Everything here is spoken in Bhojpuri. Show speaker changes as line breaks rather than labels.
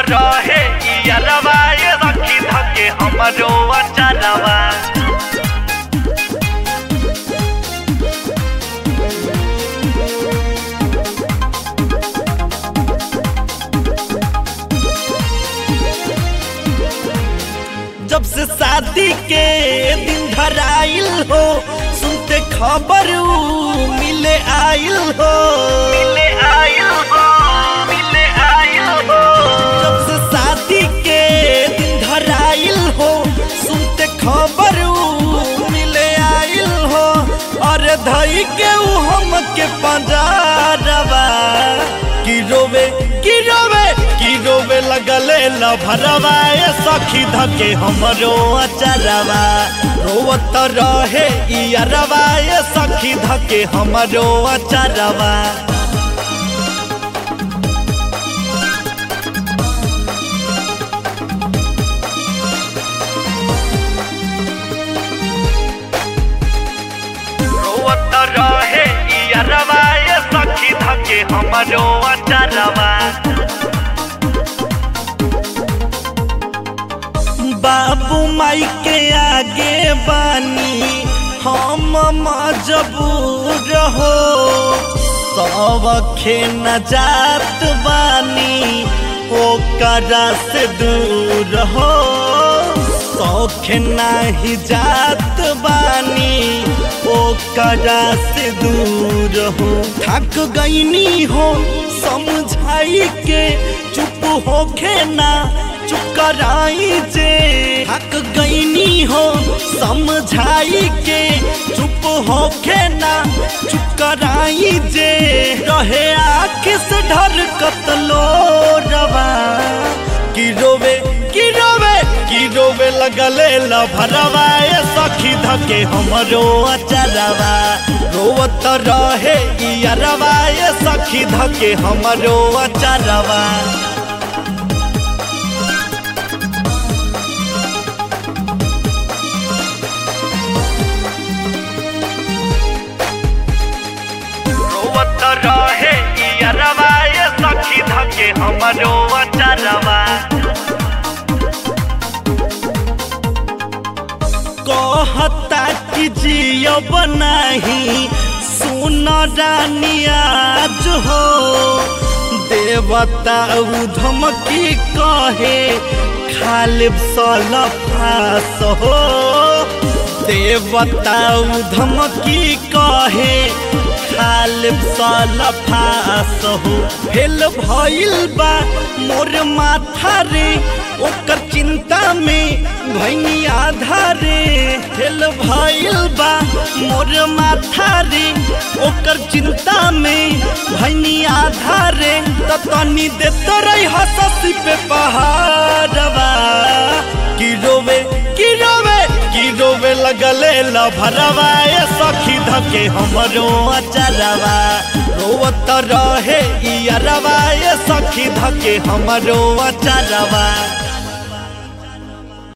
रहे इयरवा ये सखी धके हमरो अचरवा जब से शादी के दिन धराइल हो सुनते खबर ऊ मिले आइल हो मिले आइल हो मिले आइल हो जब से शादी के दिन धराइल हो सुनते खबर ऊ मिले आइल हो और धई के ऊ हम के पंजारवा की रोवे की रोवे की रोवे लगले लभरवा ए सखी धके हमरो अचरवा रोवत रहे इयरवा ए सखी धके हमरो अचरवा रोवत रहे इयरवा ए सखी धके हमरो अचरवा बाबू माई के आगे बानी हम मजबूर हो सबखे न जात बानी ओकरा से दूर हो सौख नाही जात बानी ओकरा से दूर हो थक गईनी हो समझाई के चुप होखे ना चुप कराई जे थक गईनी हो समझाई के चुप होखे ना चुप कराई जे रहे आँख से ढर कतलो रवा की रोवे की रोवे की रोवे लगले लभरवा ए सखी धके हमरो अचरवा रोवत रहे इयरवा ए सखी धके हमरो अचरवा रोवत रहे इयरवा ए सखी धके हमरो अचरवा कहता कि जियब नाही सुन रानी आज हो देवता धमकी कहे खालिब सलफास हो देवता धमकी कहे खालिब सलफास हो फेल भइल बा मोर माथा रे ओकर चिंता में भैनी आधा रे फेल भइल बा मोर माथा रे ओकर चिंता में भैनी आधा रे त तनी देत रही हससी पे पहाड़वा की रोवे की रोवे की रोवे लगले लभरवा ए सखी धके हमरो अचरवा रोवत रहे इयरवा ए सखी धके हमरो अचरवा